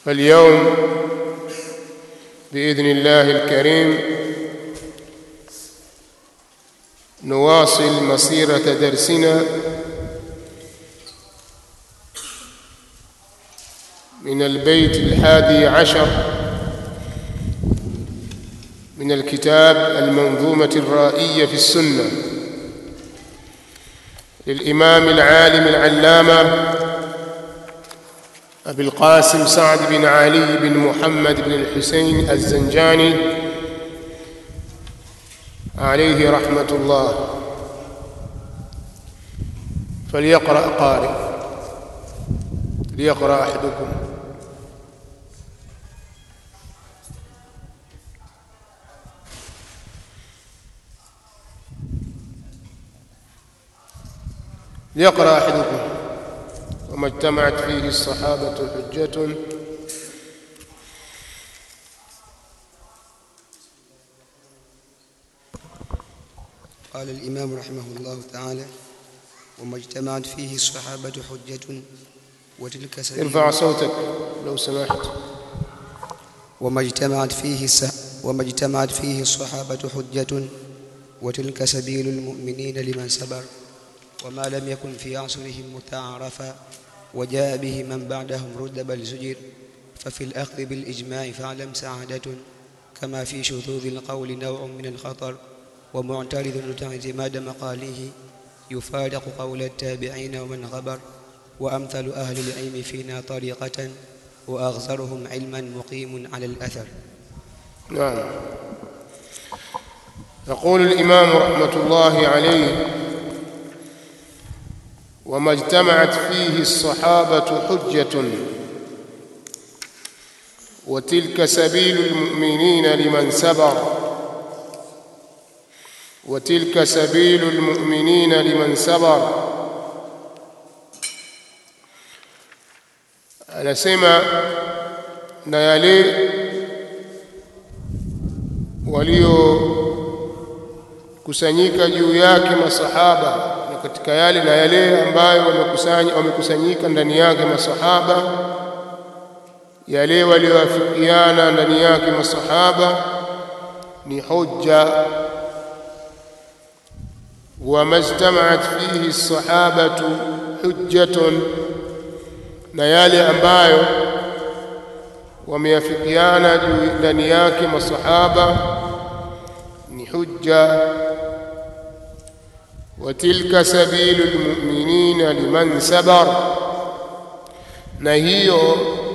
فاليوم باذن الله الكريم نواصل مسيره درسنا من البيت الحادي عشر من الكتاب المنظومه الرائيه في السنه للامام العالم العلامه أبي القاسم سعد بن علي بن محمد بن الحسين الزنجاني عليه رحمة الله فليقرأ قارئ ليقرأ أحدكم ليقرأ أحدكم وما اجتمعت فيه الصحابة حجة قال الإمام رحمه الله تعالى وما اجتمعت فيه الصحابة حجة وتلك سبيل ارفع صوتك لو سمحت وما اجتمعت فيه الس... وما اجتمعت فيه الصحابة حجة وتلك سبيل المؤمنين لمن سبر وما لم يكن في عصرهم متعارفا وجاء به من بعدهم رد بل زجر ففي الأخذ بالإجماع فاعلم سعادة كما في شذوذ القول نوع من الخطر ومعترض اعتماد مقاله يفارق قول التابعين ومن غبر وأمثل أهل العلم فينا طريقة وأغزرهم علما مقيم على الأثر نعم يقول الإمام رحمة الله عليه وما اجتمعت فيه الصحابة حجة وتلك سبيل المؤمنين لمن سبر وتلك سبيل المؤمنين لمن سبر anasema na yale waliokusanyika juu yake masahaba na katika yale na yale ambayo wamekusanya wamekusanyika ndani yake masahaba yale walioafikiana ndani yake masahaba ni hujja وما اجتمعت فيه الصحابة حجة na yale ambayo wameafikiana juu ndani yake masahaba ni hujja wa tilka sabilu lmuminina liman sabar na hiyo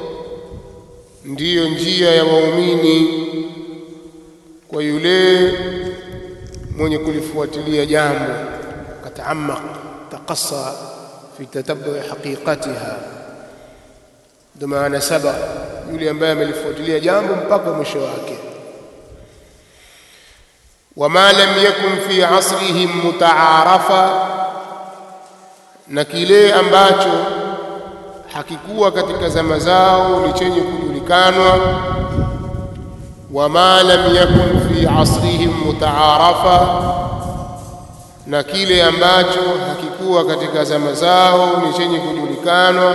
ndiyo njia ya waumini kwa yule mwenye kulifuatilia jambo kataamaq taqassa fi tatabui haqiqatiha ndio maana saba yule ambaye amelifuatilia jambo mpaka mwisho wake wama lam yakun fi asrihim mutaarafa na kile ambacho hakikuwa katika zama zao ni chenye kujulikanwa wama lam yakun fi asrihim mutaarafa na kile ambacho hakikuwa katika zama zao ni chenye kujulikanwa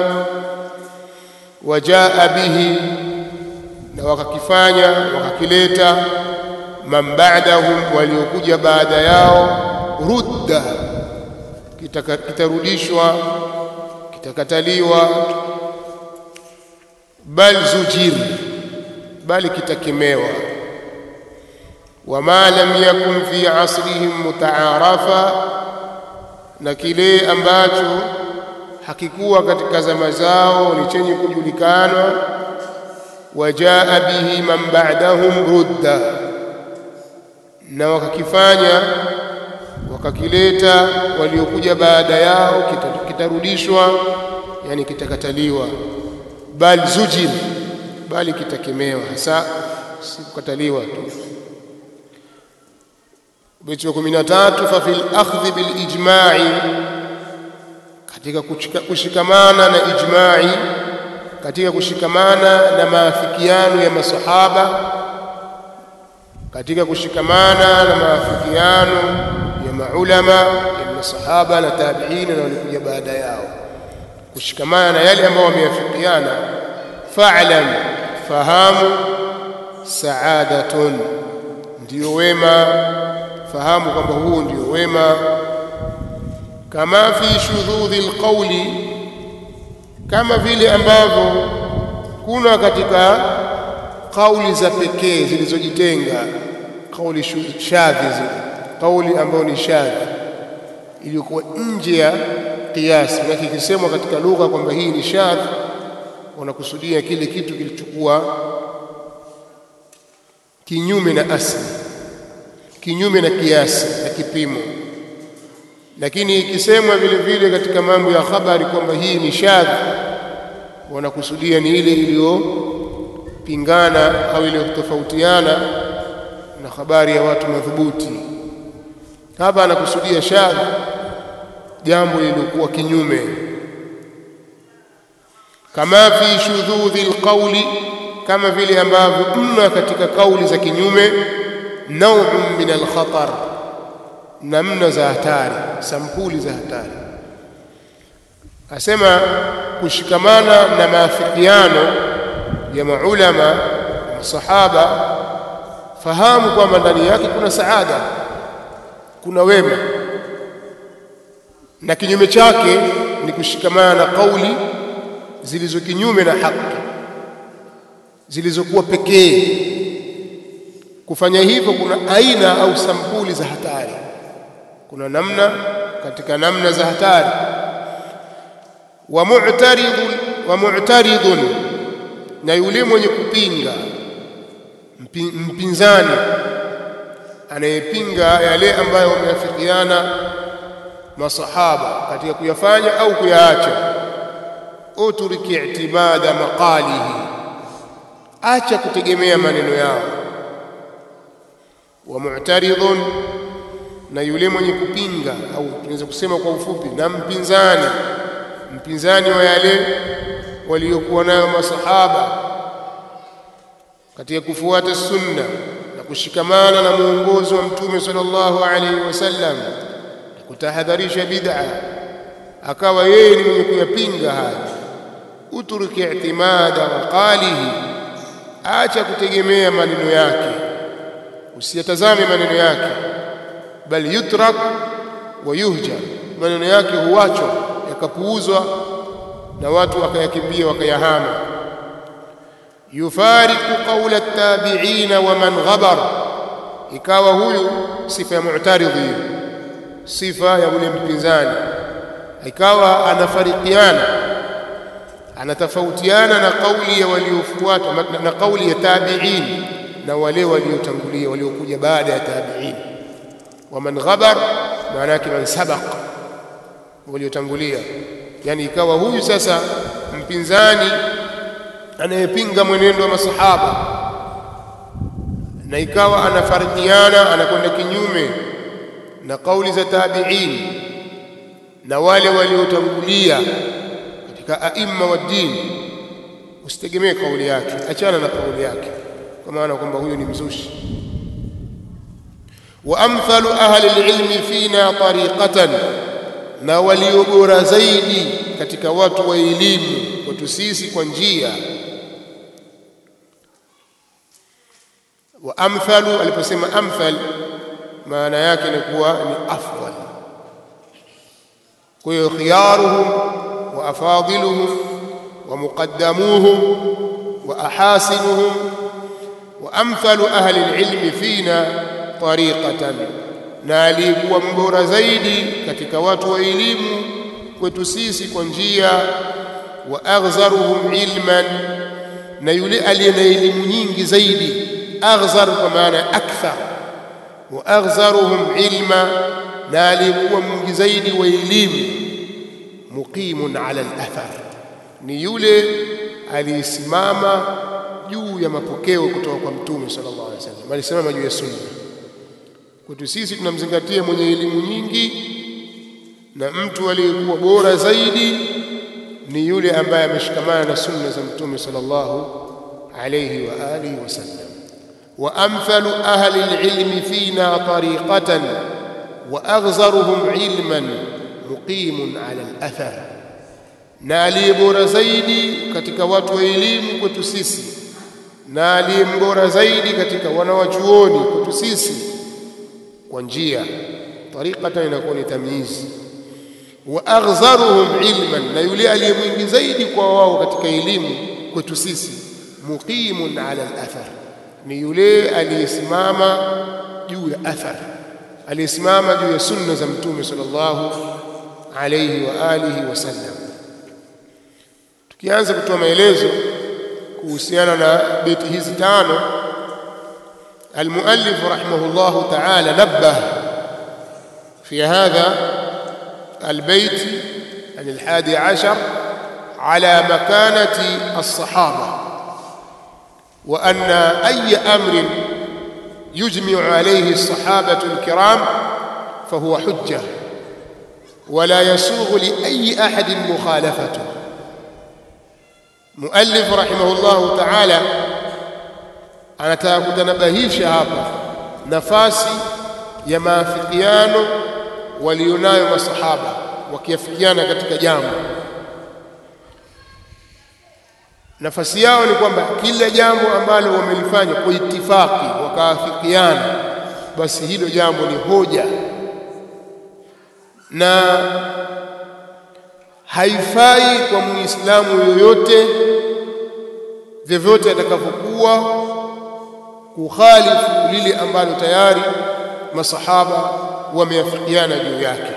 wajaa bihi na wakakifanya wakakileta man ba'dahum waliokuja baada yao rudda kitarudishwa kitakataliwa bal zujir bali kitakemewa wama lam yakun fi asrihim mutaarafa na kile ambacho hakikuwa katika zama zao ni chenye kujulikana wajaa bihi man ba'dahum rudda na wakakifanya wakakileta waliokuja baada yao kitarudishwa yani kitakataliwa bal zujir bali kitakemewa hasa si kukataliwa tu beti wa 13 fa fil akhdh bil ijma'i katika kushikamana na ijma'i katika kushikamana na maafikiano ya masahaba katika kushikamana na maafikiano ya maulama ya masahaba na tabiina na walikuja baada yao kushikamana na yale ambayo wameafikiana fa'lam fahamu sa'adatun ndio wema fahamu kwamba huu ndio wema kama fi shudhudhi alqawli kama vile ambavyo kuna katika kauli za pekee zilizojitenga kauli shadhi zile kauli ambayo ni shadhi iliyokuwa nje ya kiasi na kikisemwa katika lugha kwamba hii ni shadhi wanakusudia kile kitu kilichokuwa kinyume na asli kinyume na kiasi na kipimo lakini ikisemwa vile vile katika mambo ya habari kwamba hii ni shadhi wanakusudia ni ile iliyopingana au iliyotofautiana na habari ya watu madhubuti hapa anakusudia shadhi jambo lililokuwa kinyume kama fi shudhudhi alqawli kama vile ambavyo mna katika kauli za kinyume nau'un min alkhatar namna za hatari sampuli za hatari asema kushikamana na maafikiano ya maulama na masahaba fahamu kwamba ndani yake kuna saada kuna wema na kinyume chake ni kushikamana na kauli zilizo kinyume na haki zilizokuwa pekee kufanya hivyo kuna aina au sampuli za hatari kuna namna katika namna za hatari wa mu'taridun wa mu'taridun na yule mwenye kupinga mpinzani anayepinga yale ambayo wameafikiana masahaba katika kuyafanya au kuyaacha uturiki i'tibada maqalihi acha kutegemea maneno yao wa mu'taridun na yule mwenye kupinga au tunaweza kusema kwa ufupi na mpinzani mpinzani wa yale waliokuwa nayo masahaba katika kufuata sunna na kushikamana na muongozo wa mtume sallallahu alaihi wasallam na kutahadharisha bid'a akawa yeye ni mwenye kuyapinga haya uturki i'timada maqalihi acha kutegemea maneno yake usiyatazame maneno yake bal yutrak wa yuhjar maneno yake huachwa yakapuuzwa na watu wakayakimbia wakayahama yufariqu qawla at-tabi'ina wa man ghabar ikawa huyu sifa ya mu'taridhi sifa ya yule mpinzani ikawa anafarikiana anatofautiana na kauli ya waliofuata na kauli ya tabi'in na wale waliotangulia waliokuja baada ya tabi'in wa man ghabar maana yake man sabaq waliotangulia yani ikawa huyu sasa mpinzani anayepinga mwenendo wa masahaba na ikawa anafarikiana anakwenda kinyume na kauli za tabi'in na wale waliotangulia katika aima wa dini usitegemee kauli yake achana na kauli yake kwa maana kwamba huyu ni mzushi wa amthalu ahli alilmi fina tariqatan na walio bora zaidi katika watu wa elimu kwetu sisi kwa njia wa amthalu aliposema amthal maana yake ni kuwa ni afdal kwa hiyo khiyaruhum wa afadiluhum wa muqaddamuhum wa ahasinuhum wa amthalu ahli alilmi fina tariqatan na aliyekuwa mbora zaidi katika watu wa elimu kwetu sisi kwa njia wa aghzaruhum ilman na yule aliye na elimu nyingi zaidi aghzar kwa maana akthar wa aghzaruhum ilma na aliyekuwa mwingi zaidi wa elimu muqimun ala al-athar ni yule aliyesimama juu ya mapokeo kutoka kwa mtume sallallahu alaihi wasallam alisimama juu ya sunna kwetu sisi tunamzingatia mwenye elimu nyingi na mtu aliyekuwa bora zaidi ni yule ambaye ameshikamana na sunna za mtume sallallahu alayhi wa alihi wasallam wa amthalu ahli alilmi fina tariqatan wa aghzaruhum ilman muqimun ala alathar na aliye bora zaidi katika watu wa elimu kwetu sisi na aliye mbora zaidi katika wanawachuoni kwetu sisi kwa njia tariqatan inakuwa ni tamyizi wa aghzaruhum ilman na yule aliye mwingi zaidi kwa wao katika elimu kwetu sisi muqimun ala al-athar ni yule aliyesimama juu ya athar aliyesimama juu ya sunna za mtume sallallahu alayhi wa alihi wasallam tukianza kutoa maelezo kuhusiana na beti hizi tano المؤلف رحمه الله تعالى نبه في هذا البيت عن الحادي عشر على مكانة الصحابة وأن أي أمر يجمع عليه الصحابة الكرام فهو حجة ولا يسوغ لأي أحد مخالفته مؤلف رحمه الله تعالى anataka kutanabahisha hapa nafasi ya maafikiano walionayo masahaba wakiafikiana katika jambo nafasi yao ni kwamba kila jambo ambalo wamelifanya kwa itifaki wakaafikiana basi hilo jambo ni hoja na haifai kwa muislamu yoyote vyovyote atakavyokuwa kukhalifu lile ambalo tayari masahaba wameafikiana juu yake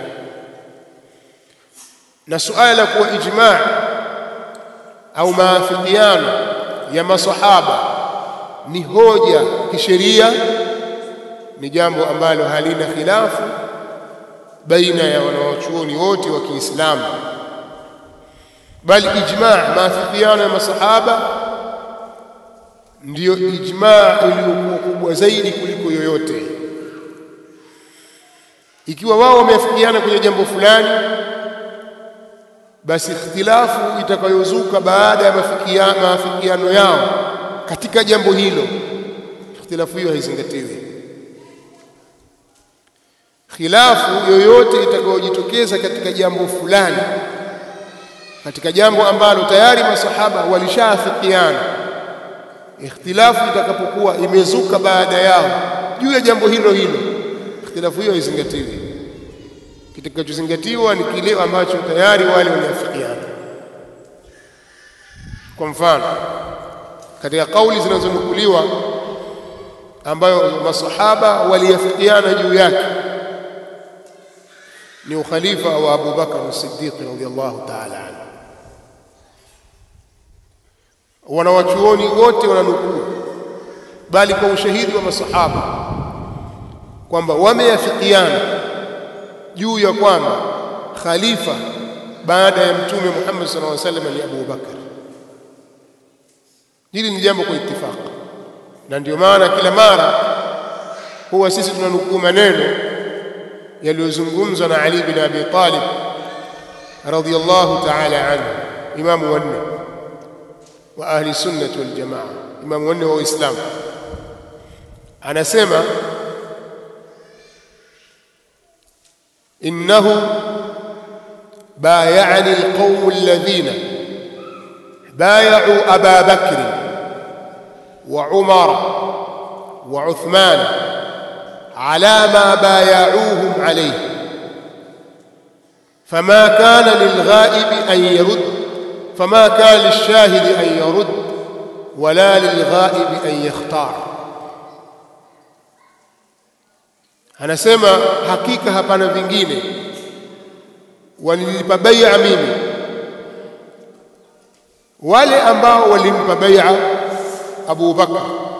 na suala la kuwa ijma' au maafikiano ya masahaba ni hoja kisheria ni jambo ambalo halina khilafu baina ya wanawachuoni wote wa Kiislamu bali ijma' maafikiano ya masahaba ndiyo ijmaa iliyokuwa kubwa zaidi kuliko yoyote ikiwa wao wameafikiana kwenye jambo fulani basi ikhtilafu itakayozuka baada ya maafikiano yao katika jambo hilo ikhtilafu hiyo haizingatiwi khilafu yoyote itakayojitokeza katika jambo fulani katika jambo ambalo tayari masahaba walishaafikiana ikhtilafu itakapokuwa imezuka baada yao juu ya jambo hilo hilo ikhtilafu hiyo haizingatiwi kitakachozingatiwa ni kile ambacho tayari wale waliafikiana kwa mfano katika kauli zinazonukuliwa ambayo masahaba waliafikiana juu yake ni ukhalifa wa Abu Bakar as-Siddiq radhiyallahu ta'ala anhu wanawachuoni wote wananukuu bali kwa ushahidi wa masahaba kwamba wameafikiana juu ya kwamba khalifa baada ya mtume Muhammad sallallahu alaihi wasallam ni Abu Bakar hili ni jambo kwa itifaki na ndio maana kila mara huwa sisi tunanukuu maneno yaliyozungumzwa na Ali bin Abi Talib radhiyallahu ta'ala anhu imamu wanne wa ahli sunnati wal jamaa imamu wanne wa Uislamu anasema innahu بايعني القوم الذين بايعوا أبا بكر وعمر وعثمان على ما بايعوهم عليه فما كان للغائب أن يرد فما كان للشاهد أن يرد ولا للغائب أن يختار anasema hakika hapana vingine walinipa bai'a mimi wale ambao walimpa bai'a Abu Bakar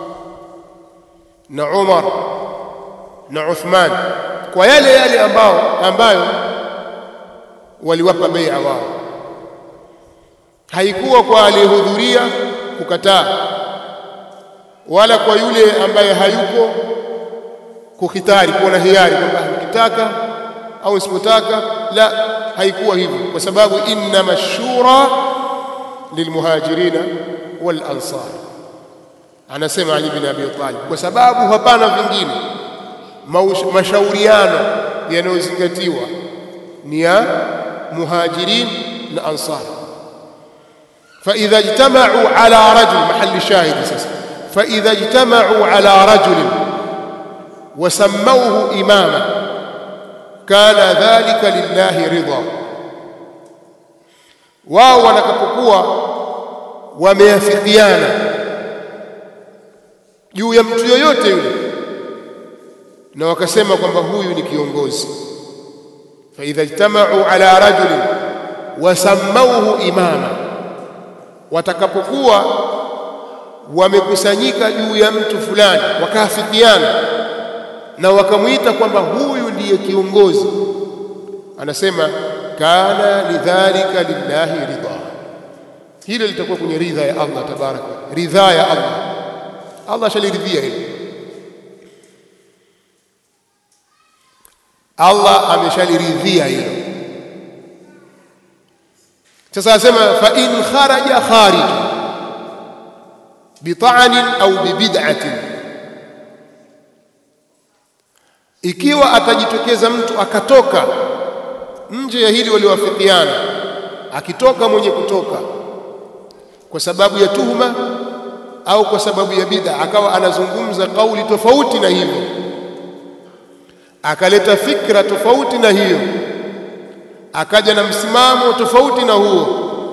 na Umar na Uthman kwa yale yale ambao ambayo waliwapa bai'a wao haikuwa kwa aliyehudhuria kukataa wala kwa yule ambaye hayuko kukhitari kuona hiari kwamba nikitaka au nisipotaka la haikuwa hivyo kwa sababu inna mashura lilmuhajirina wal ansar anasema Ali bin Abi Talib kwa sababu hapana vingine mashauriano yanayozingatiwa ni ya muhajirin na ansar فإذا اجتمعوا على رجل محل الشاهد ساسا فإذا اجتمعوا على رجل وسموه إماما كان ذلك لله رضا wao wanakapokuwa wameafikiana juu ya mtu yoyote yule na wakasema kwamba huyu ni kiongozi faidha ijtamau ala rajulin wasammauhu imama watakapokuwa wamekusanyika juu ya mtu fulani wakaafikiana na wakamwita kwamba huyu ndiye kiongozi anasema kana lidhalika lillahi ridha hilo litakuwa kwenye ridha ya Allah tabaraka ridha ya Allah Allah shaliridhia hilo Allah ameshaliridhia hilo sasa asema fa in kharaja kharij bita'anin au bibid'atin ikiwa atajitokeza mtu akatoka nje ya hili waliowafikiana akitoka mwenye kutoka kwa sababu ya tuhuma au kwa sababu ya bid'a akawa anazungumza kauli tofauti na hivyo akaleta fikra tofauti na hiyo akaja na msimamo tofauti na huo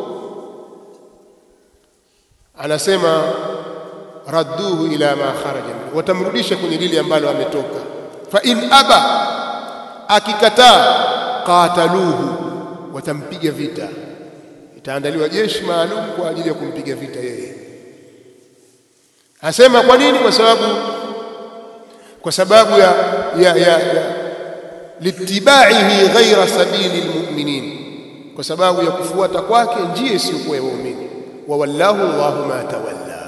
anasema radduhu ila ma kharaja watamrudisha kwenye lile ambalo ametoka fa in aba akikataa qataluhu watampiga vita itaandaliwa jeshi maalum kwa ajili ya kumpiga vita yeye asema kwa nini kwa sababu kwa sababu ya ya, ya, ya litibaihi ghaira sabili lmuminin kwa sababu ya kufuata kwake njia isiyokuwa ya waumini wa wallahu Allahu ma tawalla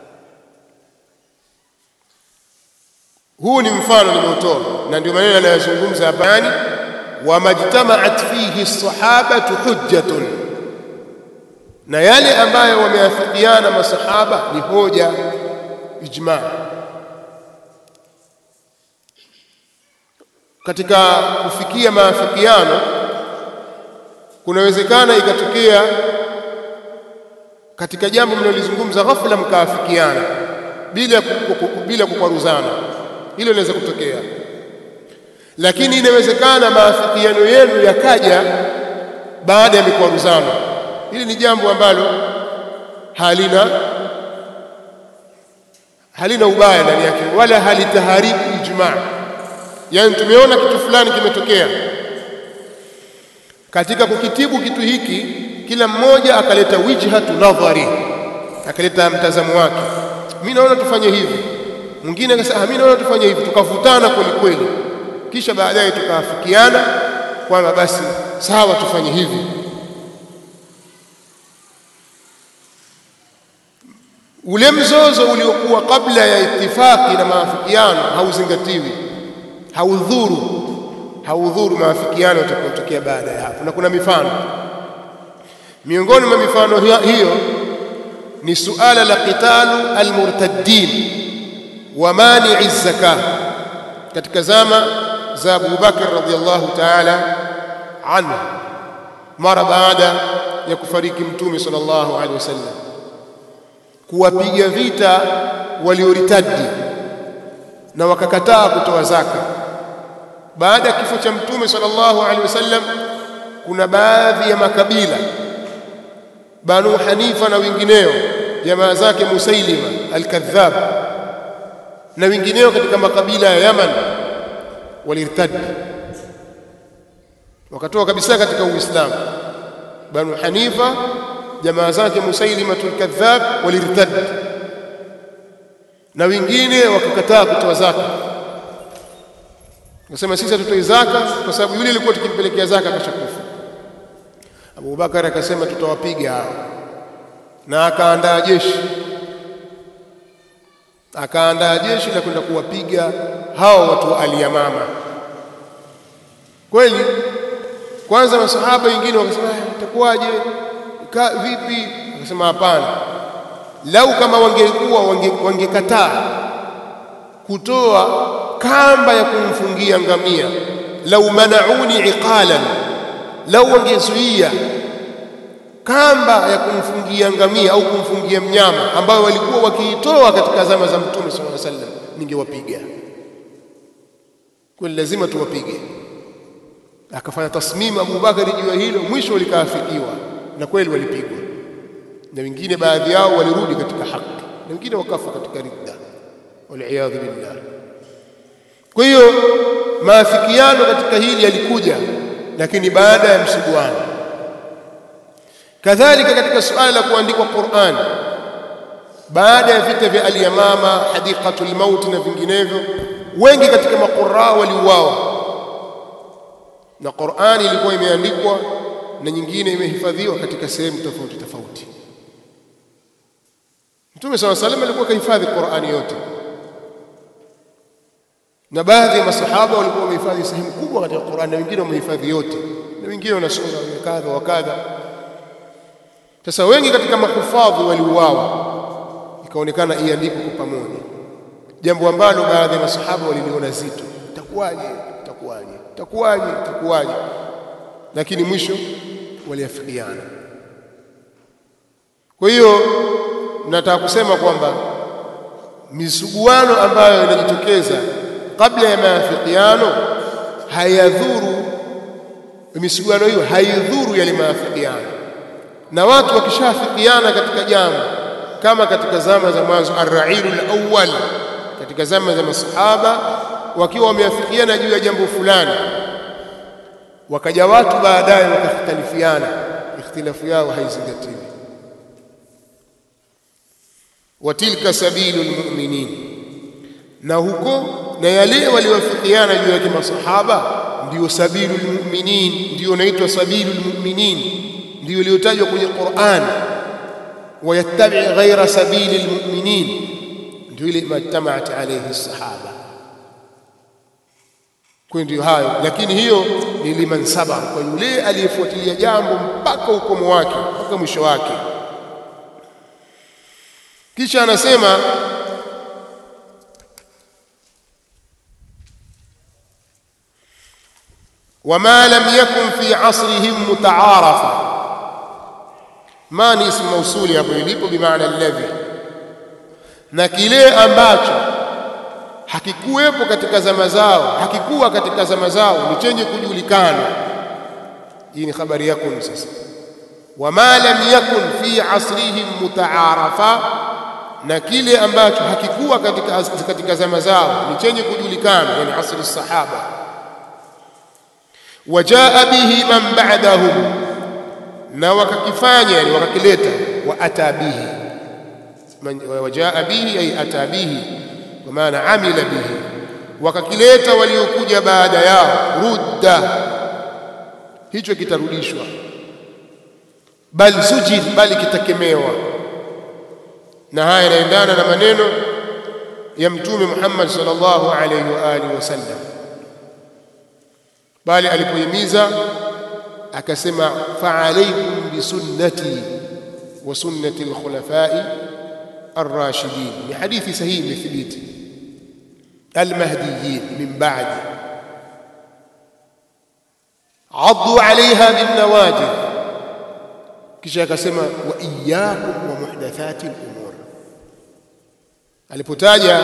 huu ni mfano nimeutoa na ndio maneno anayozungumza hapa yani wamajtamaat fihi sahabatu hujjatun na yale ambayo wameafikiana masahaba ni hoja ijma katika kufikia maafikiano kunawezekana ikatokea katika jambo mnalozungumza ghafla mkaafikiana bila bila kukwaruzana hilo linaweza kutokea lakini inawezekana maafikiano yenu yakaja baada ya mikwaruzano hili ni jambo ambalo halina halina ubaya ndani yake wala halitaharibu ijmaa yani tumeona kitu fulani kimetokea katika kukitibu kitu hiki kila mmoja akaleta wijhatu nadhari akaleta mtazamo wake mimi naona tufanye hivi mwingine akasema mimi naona tufanye hivi tukavutana kweli kweli kisha baadaye tukaafikiana kwamba basi sawa tufanye hivi ule mzozo uliokuwa kabla ya itifaki na maafikiano hauzingatiwi haudhuru haudhuru maafikiano yatakayotokea baada ya hapo na kuna mifano miongoni mwa mifano hiyo ni suala la qitalu almurtaddin wa mani'i zaka katika zama za Abu Bakar radhiallahu ta'ala anhu mara baada ya kufariki mtume sallallahu alaihi wasallam kuwapiga vita walioritadi na wakakataa kutoa zaka baada ya kifo cha mtume sallallahu alaihi wasallam kuna baadhi ya makabila Banu Hanifa na wengineo jamaa zake Musailima al-Kadhab na wengineo katika makabila ya Yaman walirtadi wakatoka kabisa katika Uislamu Banu Hanifa jamaa zake Musailima al-Kadhab walirtadi na wengine wakakataa kutoa zaka Nasema sisi hatutoi zaka kwa sababu yule alikuwa tukimpelekea zaka akashakufa. Abu Bakar akasema tutawapiga hao, na akaandaa jeshi, akaandaa jeshi la kwenda kuwapiga hao watu wa Aliyamama. Kweli kwanza masahaba wengine wakasema itakuwaje, vipi? Akasema hapana, lau kama wangekuwa wangekataa wange kutoa kamba ya kumfungia ngamia lau manauni iqalan lau wangezuia kamba ya kumfungia ngamia au kumfungia mnyama ambayo walikuwa wakiitoa katika zama za Mtume sallallahu alaihi wasallam, ningewapiga kweli, lazima tuwapige. Akafanya tasmimu Abu Bakari juu ya hilo, mwisho likaafikiwa na kweli walipigwa, na wengine baadhi yao walirudi katika haki na wengine wakafa katika ridda, waliyadhu billah. Kwa hiyo maafikiano katika hili yalikuja, lakini baada ya msuguano. Kadhalika katika suala la kuandikwa Qur'an baada ya vita vya Al-Yamama, Hadiqatul Maut na vinginevyo, wengi katika maquraa waliuawa, na Qur'ani ilikuwa imeandikwa na nyingine imehifadhiwa katika sehemu tofauti tofauti. Mtume SAW salam alikuwa kahifadhi Qur'ani yote na baadhi ya masahaba walikuwa wamehifadhi sehemu kubwa katika Qur'an na wengine wamehifadhi yote na wengine wana sura kadha wa kadha. Sasa wengi katika mahufadhi waliuawa, ikaonekana iandikwe kwa pamoja, jambo ambalo baadhi ya masahaba waliliona zito. Itakuwaje? Itakuwaje? Itakuwaje? Itakuwaje? Lakini mwisho waliafikiana. Kwa hiyo nataka kusema kwamba misuguano ambayo inajitokeza kabla ya maafikiano hayadhuru, misuguano hiyo haidhuru yale maafikiano. Na watu wakishafikiana katika jambo, kama katika zama za mwanzo, arrailul awwal, katika zama za masahaba, wakiwa wameafikiana juu ya jambo fulani, wakaja watu baadaye wakakhtalifiana, ikhtilafu yao haizingatiwi. wa tilka sabilul mu'minin, na huko na yale waliowafikiana juu yake masahaba ndiyo sabilul mu'minin, ndiyo naitwa sabilul mu'minin, ndiyo iliyotajwa kwenye Qur'an. Wayattabi ghaira sabilil mu'minin, ndio ile majtamaat alayhi sahaba. Kwa ndio hayo, lakini hiyo ni liman sabar, kwa yule aliyefuatilia jambo mpaka ukomo wake, mpaka mwisho wake. Kisha anasema wama lam yakun fi asrihim mutaarafa, ma ni ismu mausuli hapo ilipo, bimaana alladhi, na kile ambacho hakikuwepo katika zama zao, hakikuwa katika zama zao, ni chenye kujulikana. Hii ni habari yakun. Sasa wama lam yakun fi asrihim mutaarafa, na kile ambacho hakikuwa katika, katika zama zao ni chenye kujulikana, yani asri sahaba wajaa bihi man ba'dahum, na wakakifanya yani wakakileta. Wa ata bihi, wajaa bihi ay ata bihi, kwa maana amila bihi, wakakileta waliokuja baada yao. Rudda, hicho kitarudishwa. Bal zujir, bali kitakemewa. Na haya yanaendana na maneno ya Mtume Muhammad sallallahu alayhi wa alihi wasallam bali alipohimiza akasema, faalaikum bisunnati wa sunnati alkhulafai arrashidin. Ni hadithi sahihi imethibiti, almahdiyin min ba'di, addu alaiha binnawajid. Kisha akasema, wa iyyakum wa muhdathati lumur. Alipotaja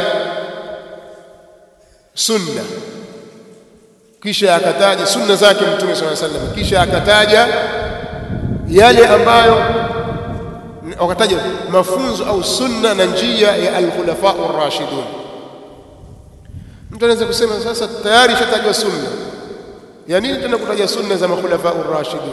sunna kisha akataja sunna zake Mtume swalla sallam, kisha akataja yale ambayo wakataja mafunzo au sunna na njia ya alkhulafa ar-rashidun. Mtu anaweza kusema sasa, tayari ishatajwa sunna, ya nini tena kutaja sunna za makhulafa ar-rashidun?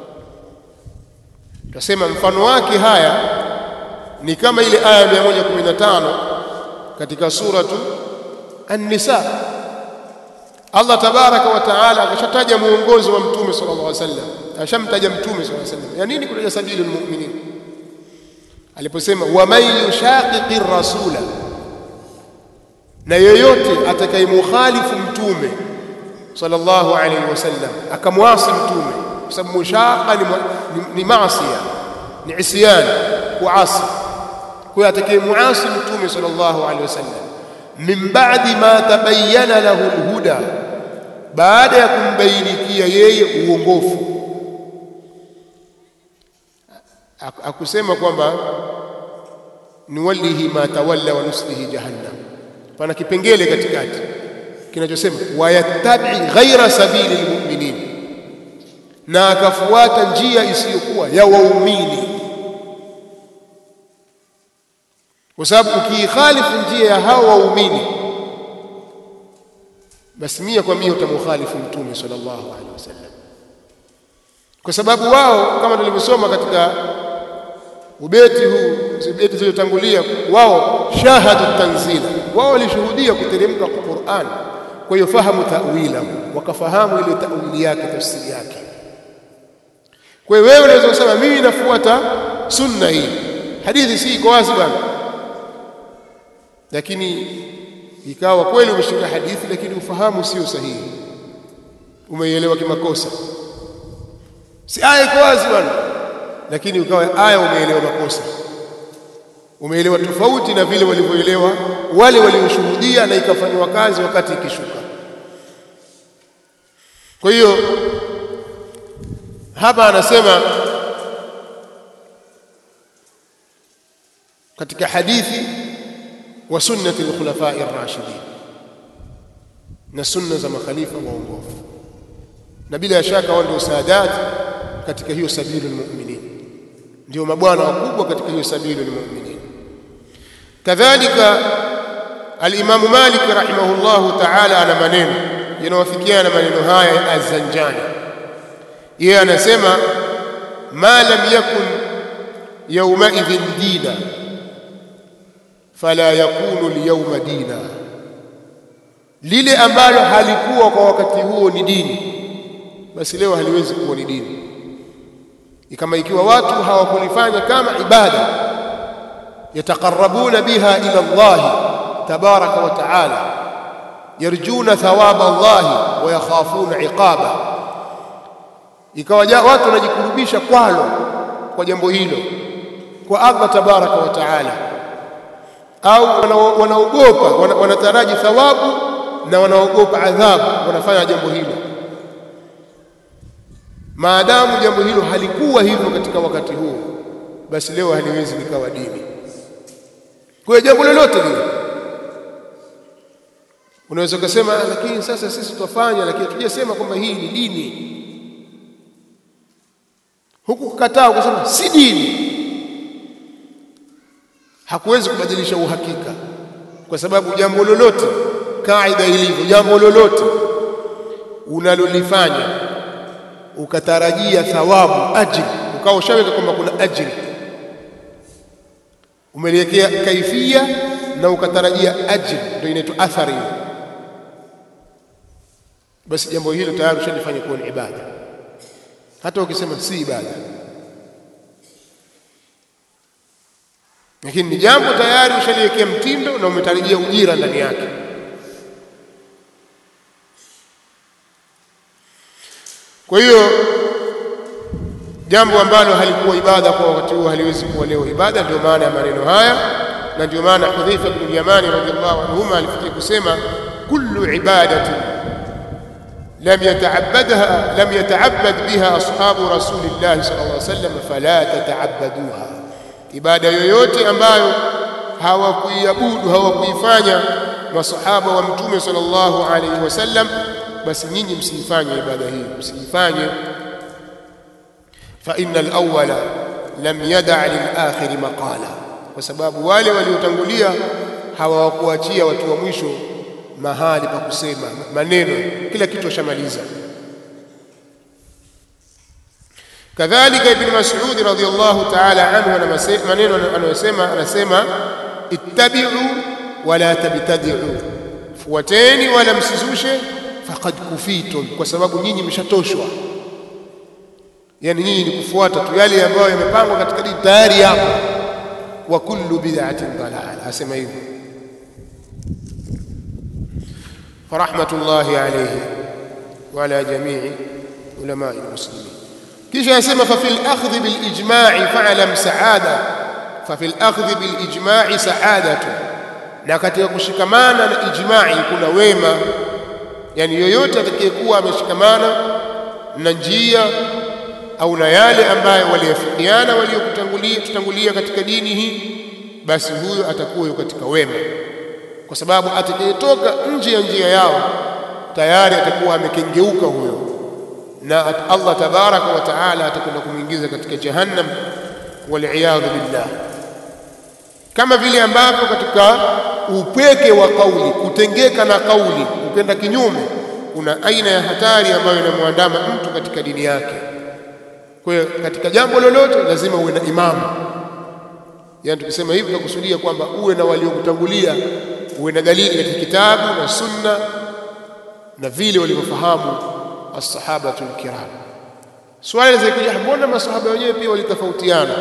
Tutasema mfano wake haya ni kama ile aya 115 katika suratu An-Nisa. Allah tabaraka wa taala akashataja muongozo wa mtume sallallahu alaihi wasallam, ashamtaja mtume sallallahu alaihi wasallam. Ya nini kutaja sabilul mu'minin? Aliposema waman yushaqiqi rasula, na yeyote atakayemukhalifu mtume sallallahu alaihi wasallam, akamwasi mtume, kwa sababu mushaqa ni, ni, ni maasiya, ni isyan, kuasi. Kwa hiyo atakayemuasi mtume sallallahu alaihi wasallam min ba'di ma tabayyana lahu alhuda, baada ya kumbainikia yeye uongofu. akusema kwamba nuwallihi ma tawalla wa nuslihi jahannam pana kipengele katikati kinachosema wayattabi ghaira sabili lmuminin na akafuata njia isiyokuwa ya waumini kwa sababu ukiikhalifu njia ya hao waumini basi mia kwa mia utamukhalifu mtume sallallahu alaihi wasallam kwa sababu wao kama tulivyosoma katika ubeti huu ubeti zilizotangulia wao shahadu tanzila wao walishuhudia kuteremka kwa Qur'an kwa hiyo fahamu ta'wila wakafahamu ile ta'wili yake tafsiri yake kwa hiyo wewe unaweza kusema mimi nafuata sunna hii hadithi si iko wazi bwana lakini ikawa kweli umeshika hadithi lakini ufahamu sio sahihi umeielewa kimakosa si aya iko wazi bwana lakini ukawa aya umeelewa makosa umeelewa tofauti na vile walivyoelewa wale walioshuhudia na ikafanywa kazi wakati ikishuka kwa hiyo hapa anasema katika hadithi wa sunnati al-khulafai ar-rashidin na sunna za makhalifa waongofu na bila shaka wao ndio saadati katika hiyo sabilu almu'minin ndio mabwana wakubwa katika hiyo sabilu almu'minin kadhalika al-Imam Malik rahimahullahu ta'ala ana maneno yanawafikiana maneno haya ya Az-Zanjani yeye anasema ma lam yakun yawma idhin dina fala yakunu al-yawma dina lile ambalo halikuwa kwa wakati huo ni dini basi leo haliwezi kuwa ni dini kama ikiwa watu hawakulifanya kama ibada yataqarrabuna biha ila Allah tabaraka wa taala yarjuna thawaba Allah wa yakhafuna iqaba ikawa watu wanajikurubisha kwalo kwa jambo hilo kwa Allah tabaraka wa taala au wanaogopa wanataraji thawabu na wanaogopa adhabu wanafanya jambo hilo maadamu jambo hilo halikuwa hivyo katika wakati huo basi leo haliwezi likawa dini kwa jambo lolote lile unaweza kusema lakini sasa sisi tutafanya lakini hatujasema kwamba hii ni dini huku kukataa ukasema si dini hakuwezi kubadilisha uhakika kwa sababu jambo lolote kaida ilivyo jambo lolote unalolifanya ukatarajia thawabu ajri ukawa ushaweka kwamba kuna ajri umeliwekea kaifia na ukatarajia ajri ndio inaitwa athari basi jambo hilo tayari ushalifanya kuwa ni ibada hata ukisema si ibada lakini ni jambo tayari ushaliwekea mtindo na umetarajia ujira ndani yake kwa hiyo jambo ambalo halikuwa ibada kwa wakati huo haliwezi kuwa leo ibada ndio maana ya maneno haya na ndio maana Hudhaifa bin Yamani radhiallahu anhuma alifikia kusema kullu ibadatin lam yata'abbadha lam yata'abbad biha ashabu rasulillah sallallahu alaihi wasallam fala tata'abbaduha ibada yoyote ambayo hawakuiabudu hawakuifanya masahaba wa mtume sallallahu alaihi wasallam basi nyinyi msiifanye ibada hii msiifanye fa innal awwala lam yada' lil akhir maqala kwa sababu wale waliotangulia hawakuachia watu wa mwisho mahali pa kusema maneno kila kitu washamaliza kadhalika ibn mas'ud radhiyallahu ta'ala anhu ana maneno anayosema anasema ittabi'u wala tabtadi'u fuateni wala msizushe faqad kufitum kwa sababu nyinyi mshatoshwa yani nyinyi ni kufuata tu yale ambayo yamepangwa katika dini tayari yapo wa kullu bid'atin dalala asema hivyo farahmatullahi alayhi wa ala jami'i ulama almuslimin kisha anasema fa fil akhdh bil ijma'i fa'lam sa'ada fa fil akhdh bil ijma'i sa'adatu na katika kushikamana na ijma'i kuna wema yani yoyote atakayekuwa ameshikamana na njia au na yale ambayo waliyafikiana waliokutangulia tutangulia katika dini hii basi huyo atakuwa yuko katika wema kwa sababu atakayetoka nje ya njia yao tayari atakuwa amekengeuka huyo na Allah tabaraka wa taala atakwenda kumwingiza katika jahannam waliyadhu billah kama vile ambavyo katika upweke wa kauli kutengeka na kauli ukenda kinyume kuna aina ya hatari ambayo inamwandama mtu katika dini yake kwa hiyo katika jambo lolote lazima uwe na imamu yaani tukisema hivi tunakusudia kwamba uwe na waliokutangulia uwe na dalili katika kitabu na sunna na vile walivyofahamu as-sahabatul kiram swali linakuja mbona masahaba wenyewe pia walitofautiana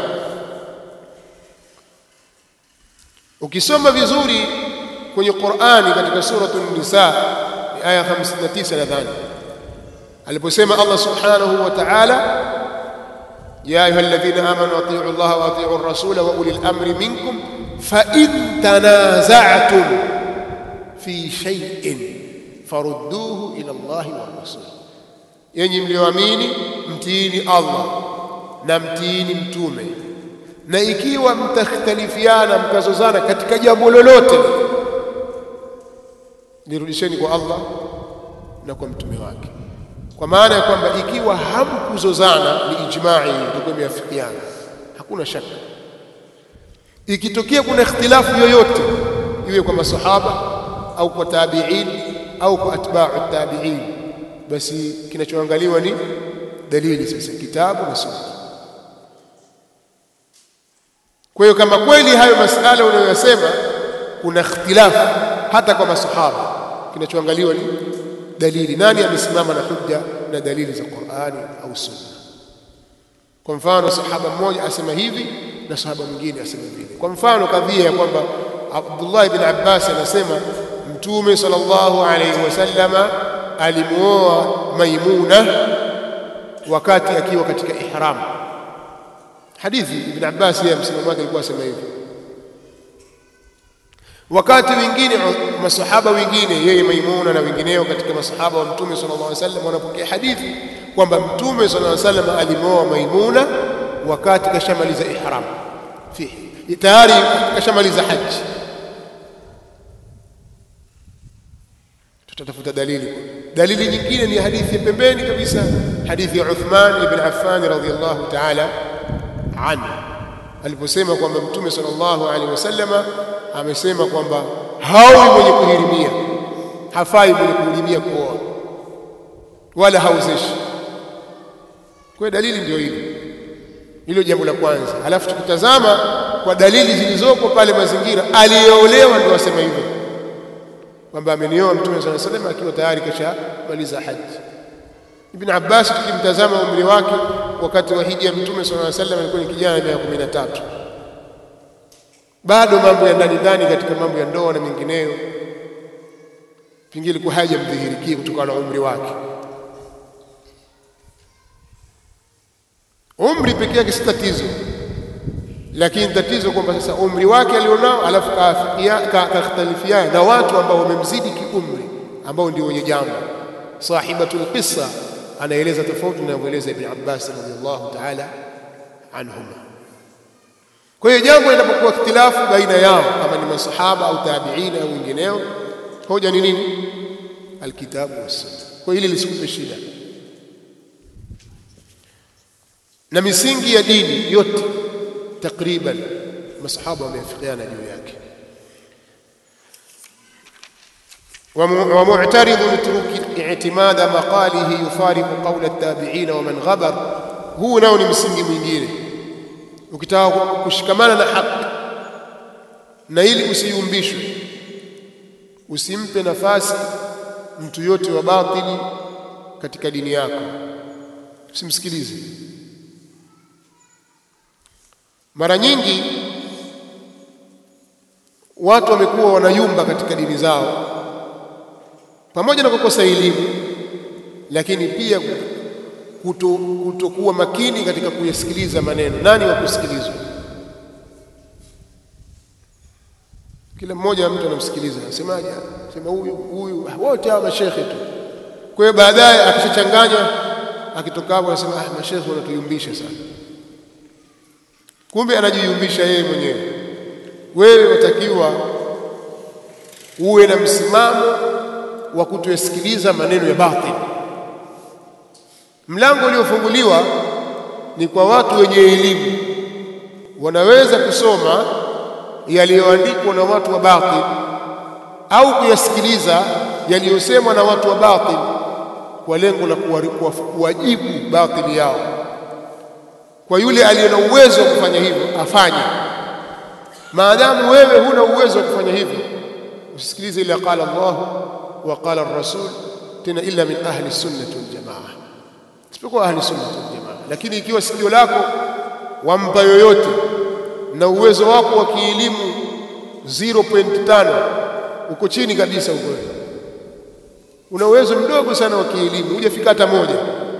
ukisoma vizuri kwenye Qur'ani katika suratul nisa ni aya 59 nadhani aliposema Allah subhanahu wa ta'ala يا أيها الذين آمنوا أطيعوا الله وأطيعوا الرسول وأولي الأمر منكم فإن تنازعتم في شيء farudduhu ila Allahi wa rasul, yenyi mlioamini mtiini Allah na mtiini mtume, na ikiwa mtakhtalifiana mkazozana katika jambo lolote, nirudisheni kwa Allah na kwa mtume wake, kwa maana ya kwamba ikiwa hamkuzozana ni ijma'i, itakuwa imeafikiana, hakuna shaka. Ikitokea kuna ikhtilafu yoyote, iwe kwa masahaba au kwa tabi'in au kwa atba'u tabi'in, basi kinachoangaliwa ni dalili sasa, kitabu na sunna. Kwa hiyo kama kweli hayo masala unayoyasema kuna ikhtilafu hata kwa masahaba, kinachoangaliwa ni dalili, nani amesimama na hujja na dalili za Qur'ani au sunna. Kwa mfano, sahaba mmoja asema hivi na sahaba mwingine asema vile. Kwa mfano, kadhia ya kwamba Abdullah ibn Abbas anasema Mtume sallallahu alayhi wasallama alimuoa Maimuna wakati akiwa katika ihram. Hadithi Ibn Abbas yeye msimamo wake alikuwa asema hivyo. Wakati wengine masahaba wengine yeye Maimuna na wengineo katika masahaba wa Mtume sallallahu alayhi wasallam wanapokea hadithi kwamba Mtume sallallahu alayhi wasallam alimuoa Maimuna wakati kashamaliza ihram, fihi tayari kashamaliza haji tutatafuta dalili. Dalili nyingine ni hadithi ya pembeni kabisa, hadithi ya Uthman ibn Affan radhiyallahu ta'ala anhu aliposema kwamba Mtume sallallahu alaihi wasallama amesema kwamba hawi mwenye kuhirimia, hafai mwenye kuhirimia kuoa wala hauzeshi. Kwa dalili ndio hili, hilo jambo la kwanza. Halafu tukitazama kwa dalili zilizoko pale mazingira, aliyeolewa ndio asema hivyo kwamba amenioa Mtume صلى الله عليه وسلم akiwa tayari kashamaliza haji. Ibn Abbas tukimtazama umri wake wakati wa hija ya Mtume صلى الله عليه وسلم alikuwa ni kijana miaka kumi na tatu, bado mambo ya ndani ndani katika mambo ya ndoa na mengineyo, pengine ilikuwa hajamdhihirikia kutokana na umri wake. Umri pekee yake si tatizo, lakini tatizo kwamba sasa umri wake alionao, alafu kakhtalifiana na watu ambao wamemzidi kiumri, ambao ndio wenye jambo. Sahibatul qissa anaeleza tofauti na anavyoeleza Ibn Abbas radhiyallahu ta'ala anhuma. Kwa hiyo jambo linapokuwa ikhtilafu baina yao, kama ni masahaba au tabiina au wengineo, hoja ni nini? Alkitabu wassunna. Kwa hili lisikupe shida, na misingi ya dini yote takriban masahaba wameafikiana juu yake. ومعترض اترك اعتماد مقاله يفارق قول التابعين ومن غبر huu nao ni msingi mwingine ukitaka kushikamana na haki na ili usiyumbishwe usimpe nafasi mtu yote wa batili katika dini yako usimsikilize mara nyingi watu wamekuwa wanayumba katika dini zao pamoja na kukosa elimu, lakini pia kutokuwa kuto makini katika kuyasikiliza maneno. Nani wa kusikilizwa? Kila mmoja mtu anamsikiliza, anasemaje? Sema huyu huyu, wote hawa mashekhe tu. Kwa hiyo baadaye akishachanganya akitoka hapo anasema ah, mashekhe wanatuyumbisha sana. Kumbe anajiyumbisha yeye mwenyewe. Wewe watakiwa uwe na msimamo wa kutoyasikiliza maneno ya batil. Mlango uliofunguliwa ni kwa watu wenye elimu, wanaweza kusoma yaliyoandikwa na watu wa batil au kuyasikiliza yaliyosemwa na watu wa batil kwa lengo la kuwajibu batili yao. Kwa yule aliye na uwezo wa kufanya hivyo afanye. Maadamu wewe huna uwezo wa kufanya hivyo, usisikilize ila qala Allah wa qala rasul, tena illa min ahli sunnati wal jamaa, isipokuwa ahli sunnati wal jamaa. Lakini ikiwa sikio lako wampa yoyote na uwezo wako wa kielimu 0.5 uko chini kabisa huko una uwezo mdogo sana wa kielimu, hujafika hata moja,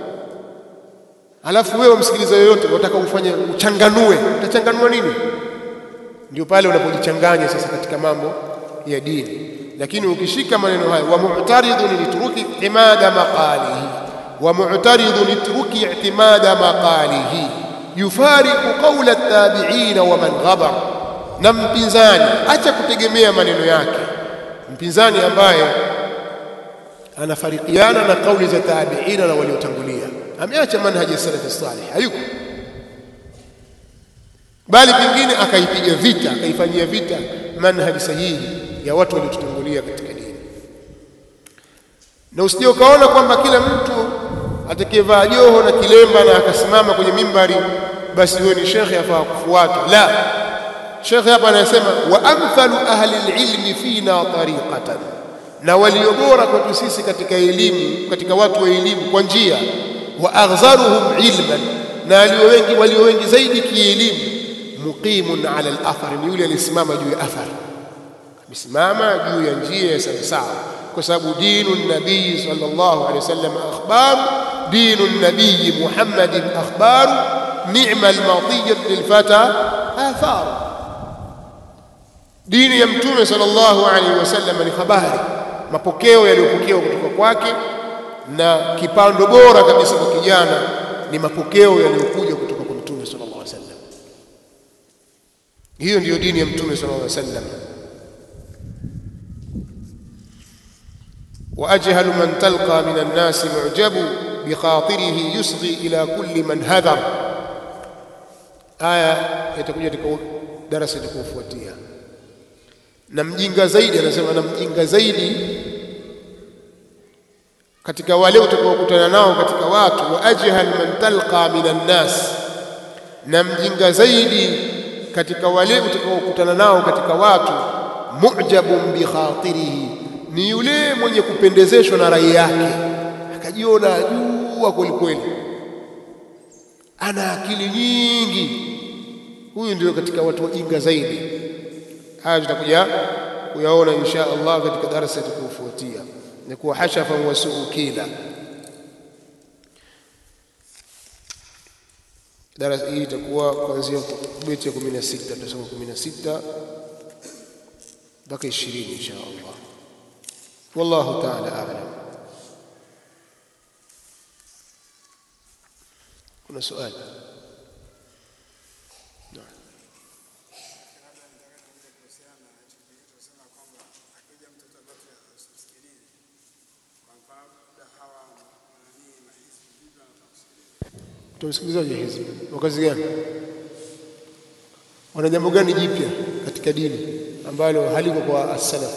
alafu wewe msikiliza yoyote, unataka ufanye uchanganue, utachanganua nini? Ndio pale unapojichanganya sasa katika mambo ya dini. Lakini ukishika maneno haya, wa mu'taridun litruki i'timada maqalihi, wa mu'taridun litruki i'timada maqalihi yufariqu qawla at-tabi'ina wa man ghabar, na mpinzani acha kutegemea maneno yake, mpinzani ambaye anafarikiana na kauli za tabiina na waliotangulia, ameacha manhaji ya salafi salih, hayuko bali pengine akaipiga vita, akaifanyia vita manhaji sahihi ya watu waliotutangulia katika dini. Na usije ukaona kwamba kila mtu atakayevaa joho na kilemba na akasimama kwenye mimbari basi huyo ni shekhe afaa kufuatwa. La, shekhe hapa anasema wa amthalu ahli alilmi fina tariqatan na walio bora kwetu sisi katika elimu, katika watu wa elimu kwa njia, wa aghzaruhum ilman, na walio wengi walio wengi zaidi kielimu, muqimun ala al-athar, ni yule aliyesimama juu ya athar, amesimama juu ya njia ya sawasawa, kwa sababu dinu nabii sallallahu alaihi wasallam akhbar, dinu nabii Muhammadin akhbar, ni'ma al-matiyat lilfata athar, dini ya mtume sallallahu alaihi wasallam ni habari mapokeo yaliyopokewa kutoka kwake, na kipando bora kabisa kwa kijana ni mapokeo yaliyokuja kutoka kwa mtume sallallahu alaihi wasallam. Hiyo ndiyo dini ya mtume sallallahu alaihi wasallam. wa ajhalu man talqa min an-nas mu'jabu bi khatirihi yusghi ila kulli man hadhar. Aya itakuja katika darasa itakayofuatia na mjinga zaidi, anasema na mjinga zaidi katika wale utakaokutana nao katika watu, wa ajhal man talqa minan nas, na mjinga zaidi katika wale utakaokutana nao katika watu, mu'jabun bi khatirihi, ni yule mwenye kupendezeshwa na rai yake, akajiona jua kweli kweli, ana akili nyingi. Huyu ndio katika watu wajinga zaidi. Haya tutakuja kuyaona insha Allah katika darasa itakayofuatia, ni kuwa hashafan wa suukila. Darasa hii itakuwa kuanzia beti ya 16 tutasoma 16 mpaka 20 insha Allah. Wallahu ta'ala a'lam. Kuna swali? Utamsikilizaje hizbi? Wakazi gani? Wana jambo gani jipya katika dini ambalo haliko kwa as-salaf?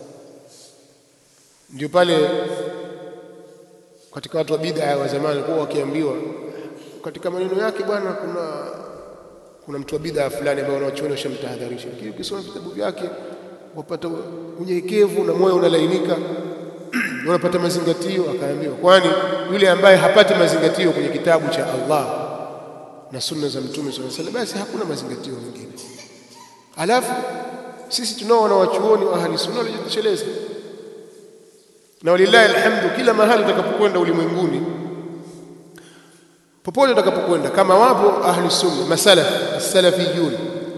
Ndio pale katika watu wa bid'a wa zamani kwa wakiambiwa katika maneno yake, bwana, kuna kuna mtu wa bid'a fulani ambaye wanawachuoni washamtahadharisha, lakini ukisoma vitabu vyake wapata unyenyekevu na moyo unalainika unapata mazingatio. Akaambiwa, kwani yule ambaye hapati mazingatio kwenye kitabu cha Allah na sunna za Mtume sallallahu alaihi wasallam, basi hakuna mazingatio mengine. Alafu sisi tunao wanawachuoni wa ahli sunna waliojitosheleza, na walillahi alhamdu, kila mahali utakapokwenda ulimwenguni, popote utakapokwenda, kama wapo ahli sunna masalaf as-salafiyun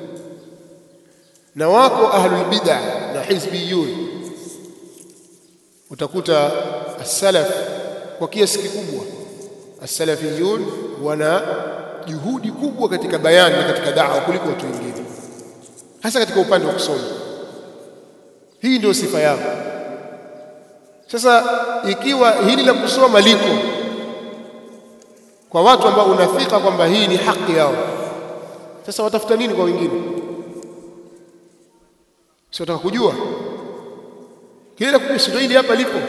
na wako ahlul bid'ah na hizbiyun utakuta as-salaf kwa kiasi kikubwa as-salafiyun wana juhudi kubwa katika bayani na katika da'wa kuliko watu wengine hasa katika upande wa kusoma hii ndio sifa yao sasa ikiwa hili la kusoma liko kwa watu ambao unafika kwamba hii ni haki yao sasa watafuta nini kwa wengine si wataka kujua kile la kujua sio hili hapa lipo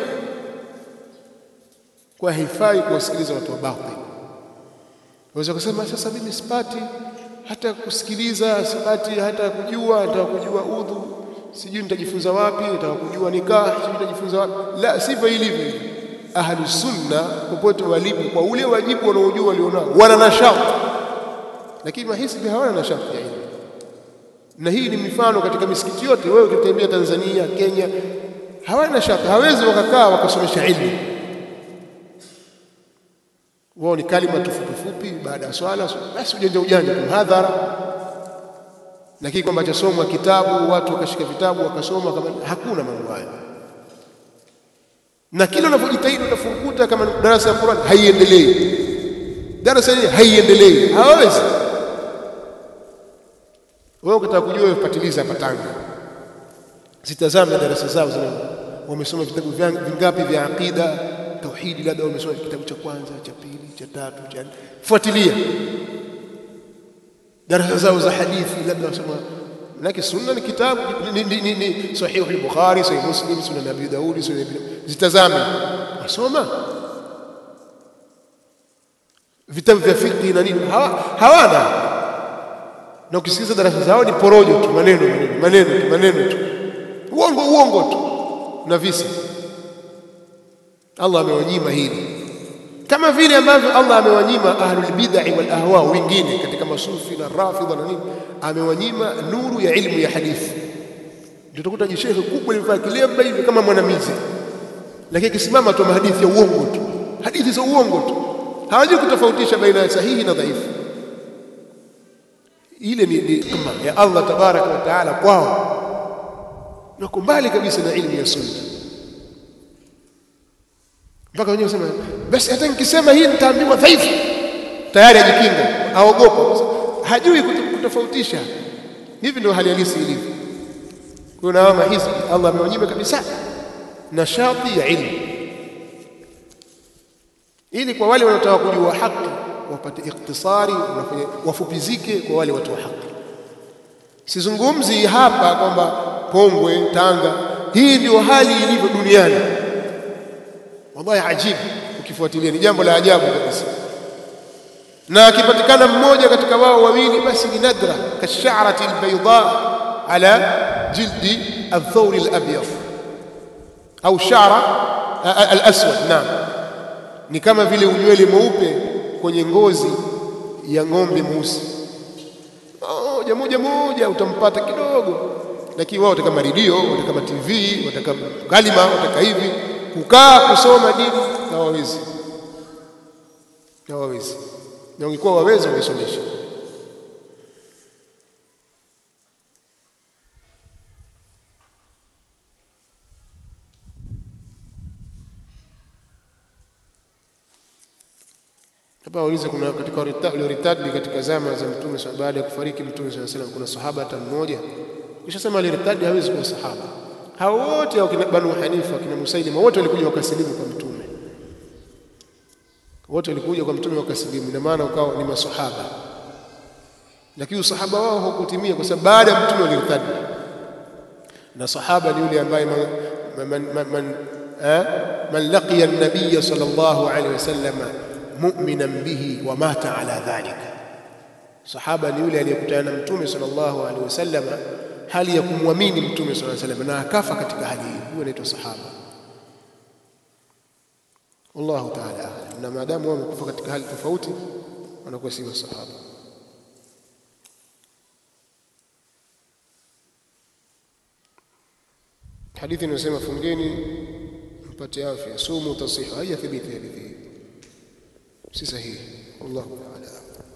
kwa haifai kuwasikiliza watu wa batil waweza kusema sasa mimi sipati hata kusikiliza sipati hata kujua nataka kujua udhu sijui nitajifunza wapi nataka kujua nikah sijui nitajifunza wapi la sivyo ilivyo ahlu sunna popote walipo kwa ule wajibu wanaojua walionao wana nashati lakini mahisbi hawana nashati ya ilmu na hii ni mifano katika misikiti yote wewe ukitembea Tanzania Kenya hawana nashati hawezi wakakaa wakasomesha ilmu wao ni kalima tufupi fupi baada ya swala basi ujanja ujanja tu hadhara lakini kwamba chasomwa kitabu watu wakashika vitabu wakasoma kama hakuna mambo hayo na kila unapojitahidi utafurukuta kama darasa ya Qur'an haiendelei darasa hili haiendelei hawezi wewe ukitaka kujua ufatiliza hapa Tanga zitazame darasa zao zile wamesoma vitabu vingapi vya aqida tauhidi labda wamesoma kitabu cha kwanza cha pili cha tatu cha fuatilia darasa zao za hadithi labda wasoma Manake sunna ni kitabu ni, ni, ni, ni sahihu al-Bukhari, sahih Muslim, sunan Abi Daudi, sunan Ibn zitazame. Wasoma vitabu vya fiqh na nini hawana. Na ukisikiza darasa zao ni porojo tu, maneno maneno maneno tu, maneno tu, uongo uongo tu na visa. Allah amewanyima hili kama vile ambavyo Allah amewanyima ahlul bid'ah wal ahwa wengine katika masufi na rafidha na nini, amewanyima nuru ya ilmu ya hadithi. Ndio utakuta jishehe kubwa limevaa kilemba hivi kama mwanamizi, lakini akisimama tu hadithi ya uongo tu, hadithi za uongo tu, hawajui kutofautisha baina ya sahihi na dhaifu. Ile ni neema ya Allah tabaraka wa taala kwao, nako mbali kabisa na ilmu ya sunna mpaka wenyewe wasema basi hata nikisema hii nitaambiwa dhaifu tayari ajikinga aogopa hajui kutofautisha hivi ndio hali halisi ilivyo kuna hawa mahizbi Allah amewanyima kabisa nashati ya ilmu ili kwa wale wanaotaka kujua haki wapate ikhtisari wafupizike kwa wale watu wa haki sizungumzi hapa kwamba Pongwe Tanga hii ndio hali ilivyo duniani wallahi ajibu ukifuatilia ni jambo la ajabu kabisa na akipatikana mmoja katika wao wawili basi ni nadra kasharati albayda ala jildi althawr alabyad au shara alaswad naam ni kama vile unywele mweupe kwenye ngozi ya ng'ombe mweusi moja moja moja utampata kidogo lakini wao wataka redio wataka TV wataka kalima wataka hivi kukaa kusoma dini hawawezi hawawezi na ungekuwa wawezi ungesomesha hapa waulize kuna katika walioritadi katika zama za mtume baada ya kufariki mtume sallallahu alaihi wasallam kuna sahaba hata mmoja kisha sema aliritadi hawezi kuwa sahaba hao wote wakina Banu Hanifa kina Musailima wote walikuja wakasilimu kwa mtume wote walikuja kwa mtume wakasilimu ina maana ukawa ni masahaba lakini usahaba wao haukutimia kwa sababu baada ya mtume walirtadi na sahaba ni yule ambaye man man man, man, eh, man laqiya an-nabiy sallallahu alaihi wasallam mu'minan bihi wa mata ala dhalika sahaba ni yule aliyekutana na mtume sallallahu alaihi wasallam hali ya kumwamini mtume sallallahu alaihi wasallam na akafa katika hali hiyo huyo anaitwa sahaba wallahu ta'ala na maadamu wao wamekufa katika hali tofauti wanakuwa si masahaba hadithi inasema fungeni mpate afya sumu tasihu haijathibiti hadithi hii si sahihi wallahu ta'ala